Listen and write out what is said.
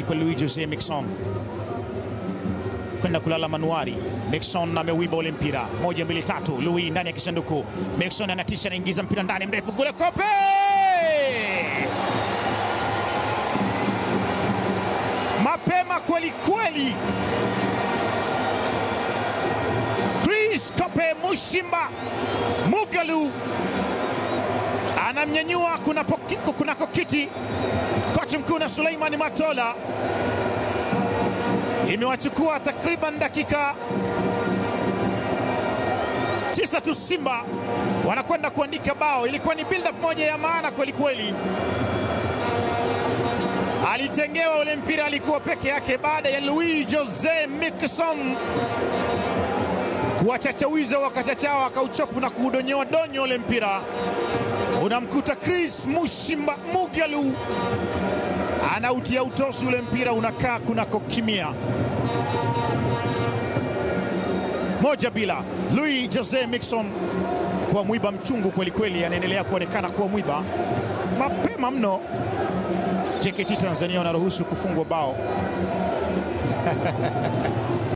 kwa Louis Jose Mixon kwenda kulala manuari. Mixon ameuiba ule mpira, moja mbili tatu. Louis ndani ya kisanduku, Mixon anatisha, anaingiza mpira ndani, mrefu kule, kope mapema kweli kweli. Chris Kope Mushimba Mugalu anamnyanyua kunako kuna kiti kocha mkuu na Suleiman Matola. Imewachukua takriban dakika tisa tu, Simba wanakwenda kuandika bao. Ilikuwa ni build up moja ya maana kweli kweli. Alitengewa ule mpira, alikuwa peke yake baada ya Louis Jose Mixon kuwachachawiza wakachachao, akauchopu na kuudonyoa donyo ule mpira, unamkuta Chris Mushimba Mugalu anautia utosi ule mpira, unakaa kunako kimia. Moja bila. Louis Jose Mixon kuwa mwiba mchungu kweli kweli, anaendelea kuonekana kuwa mwiba mapema mno. JKT Tanzania wanaruhusu kufungwa bao